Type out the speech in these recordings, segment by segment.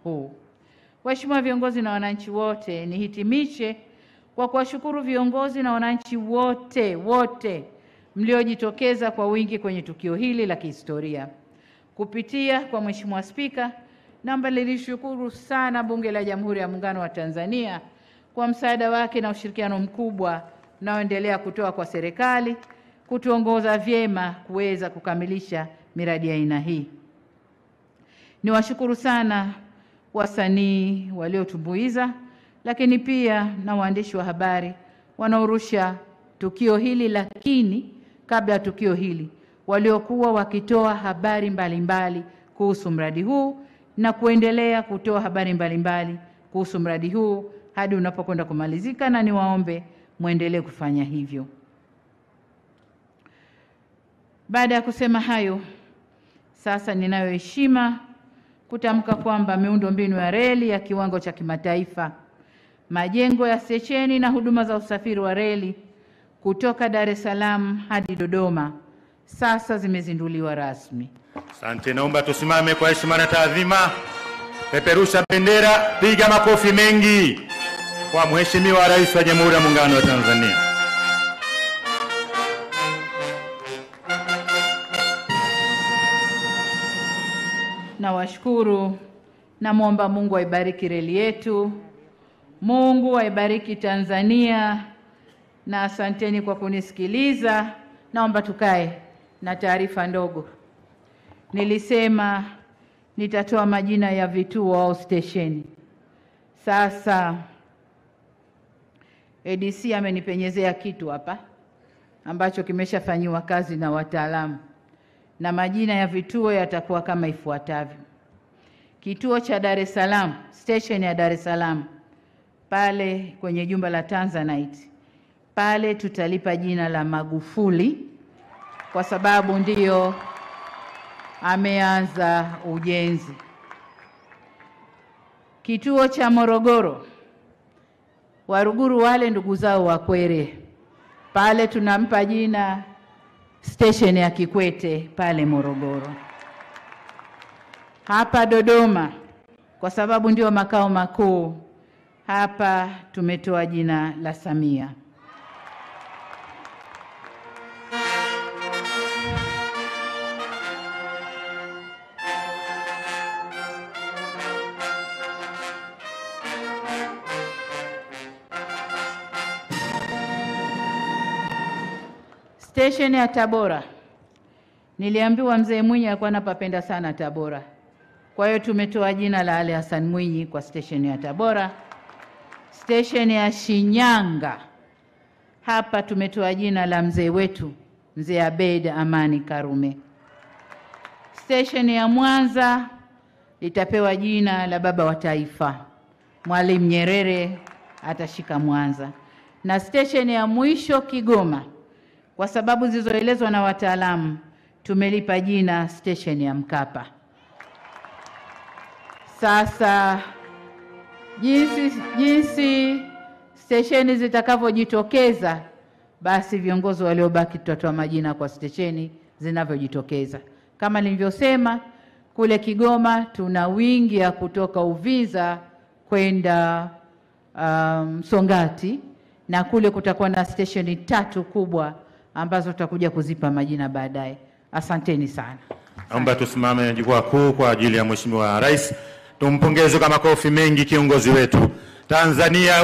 huu. Waheshimiwa viongozi na wananchi wote, nihitimishe kwa kuwashukuru viongozi na wananchi wote wote mliojitokeza kwa wingi kwenye tukio hili la kihistoria. Kupitia kwa Mheshimiwa Spika, naomba nilishukuru sana Bunge la Jamhuri ya Muungano wa Tanzania kwa msaada wake na ushirikiano mkubwa unaoendelea kutoa kwa serikali kutuongoza vyema kuweza kukamilisha miradi ya aina hii. Niwashukuru sana wasanii waliotumbuiza, lakini pia na waandishi wa habari wanaorusha tukio hili, lakini kabla ya tukio hili waliokuwa wakitoa habari mbalimbali mbali kuhusu mradi huu na kuendelea kutoa habari mbalimbali mbali kuhusu mradi huu hadi unapokwenda kumalizika, na niwaombe mwendelee kufanya hivyo. Baada ya kusema hayo, sasa ninayo heshima kutamka kwamba miundombinu ya reli ya kiwango cha kimataifa, majengo ya stesheni na huduma za usafiri wa reli kutoka Dar es Salaam hadi Dodoma sasa zimezinduliwa rasmi. Asante, naomba tusimame kwa heshima na taadhima. Peperusha bendera, piga makofi mengi kwa Mheshimiwa Rais wa Jamhuri ya Muungano wa Tanzania. Nawashukuru, namwomba Mungu aibariki reli yetu, Mungu aibariki Tanzania, na asanteni kwa kunisikiliza. Naomba tukae na taarifa ndogo. Nilisema nitatoa majina ya vituo au stesheni. Sasa ADC amenipenyezea kitu hapa ambacho kimeshafanyiwa kazi na wataalamu, na majina ya vituo yatakuwa kama ifuatavyo: kituo cha Dar es Salaam, station ya Dar es Salaam pale kwenye jumba la Tanzanite pale tutalipa jina la Magufuli kwa sababu ndiyo ameanza ujenzi. Kituo cha Morogoro, Waruguru wale ndugu zao Wakwere, pale tunampa jina station ya Kikwete pale Morogoro. Hapa Dodoma, kwa sababu ndio makao makuu, hapa tumetoa jina la Samia. Station ya Tabora, niliambiwa mzee Mwinyi alikuwa anapapenda sana Tabora, kwa hiyo tumetoa jina la Ali Hassan Mwinyi kwa station ya Tabora. Station ya Shinyanga, hapa tumetoa jina la mzee wetu mzee Abeid Amani Karume. Station ya Mwanza itapewa jina la baba wa taifa Mwalimu Nyerere, atashika Mwanza, na station ya mwisho Kigoma kwa sababu zilizoelezwa na wataalamu tumelipa jina station ya Mkapa. Sasa jinsi, jinsi stesheni zitakavyojitokeza, basi viongozi waliobaki tutatoa majina kwa stesheni zinavyojitokeza. Kama nilivyosema, kule Kigoma tuna wingi ya kutoka Uvinza kwenda Msongati, um, na kule kutakuwa na stesheni tatu kubwa ambazo tutakuja kuzipa majina baadaye. Asanteni sana. Naomba tusimame jukwaa kuu kwa ajili ya Mheshimiwa Rais. Tumpongeze kwa makofi mengi kiongozi wetu. Tanzania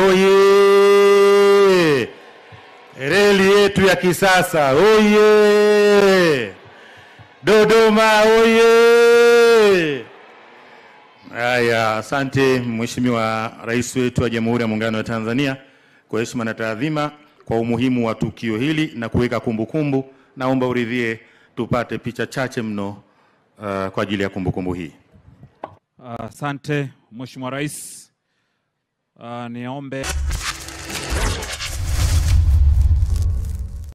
oye! Reli yetu ya kisasa oye! Dodoma oye! Haya, asante Mheshimiwa Rais wetu wa Jamhuri ya Muungano wa Tanzania kwa heshima na taadhima kwa umuhimu wa tukio hili na kuweka kumbukumbu. Naomba uridhie tupate picha chache mno uh, kwa ajili ya kumbukumbu hii. Asante uh, Mheshimiwa Rais. Uh, niombe